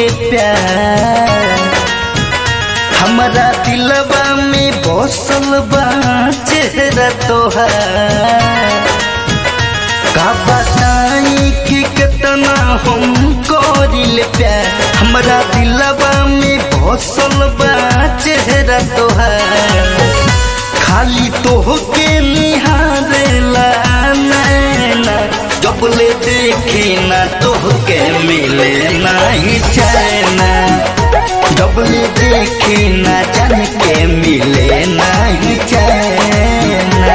करिले प्यार हमारा दिलवा में बसल बा चेहरा तोहार का बताई कि कितना हम करिले प्यार हमारा दिलवा में बसल बा चेहरा तोहार खाली तोहके निहारेला नैना जब ले देखी ना तोहके मिले नहीं चैना जब ले देखी ना जान के मिले नहीं चैना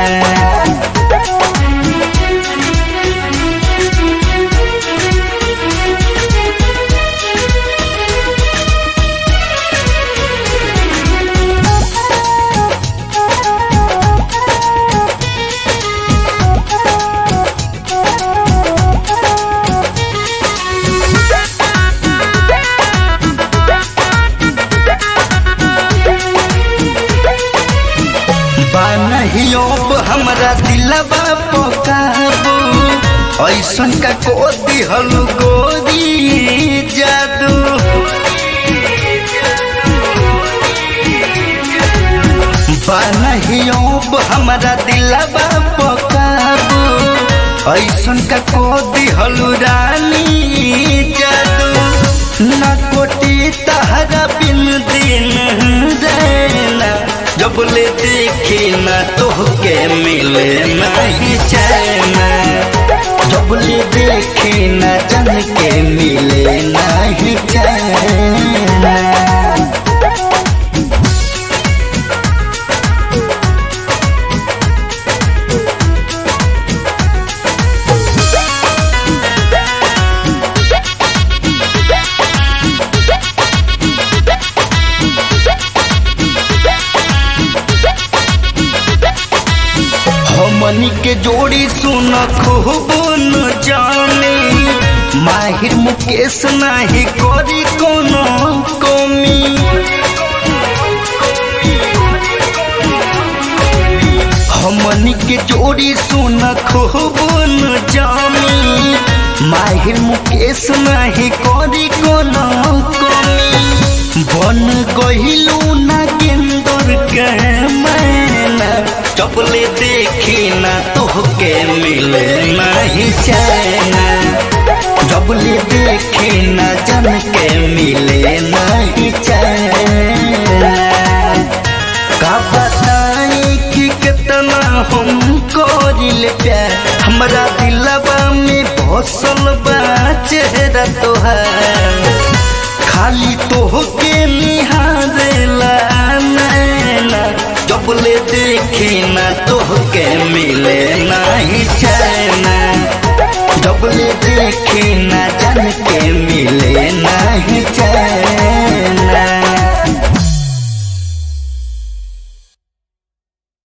बानहियोब हमरा दिलवा पकाबू ऐसन का को दिहल गोरी जादू बानहियोब हमरा दिलवा पकाबू ऐसन का को दिहल रानी जादू ना कोटी तहरा बिन दिन रहना जब ले देखी ना तोहके मिले नहीं चैना जब ले देखी ना जन के मिले नहीं चैना हमनी के जोड़ी सुन खूब न जाने माहिर मुकेश नाही करी कोनो कमी हमनी के जोड़ी सुन खूब न जानी माहिर मुकेश नाही करी कोनो कमी बन गहिलू ना गेंदर के मैना चपले देखी ना तोहके मिले नहीं चैना जबले देखी ना जन के मिले नहीं चैना का बताई कि कितना हम करिल प्यार हमरा दिलवा में बसल बा चेहरा तोहार खाली तोहके निहारेला नैना जब ले देखी ना तोहके मिले नहीं चैना जब ले देखी ना जान के मिले नहीं चैना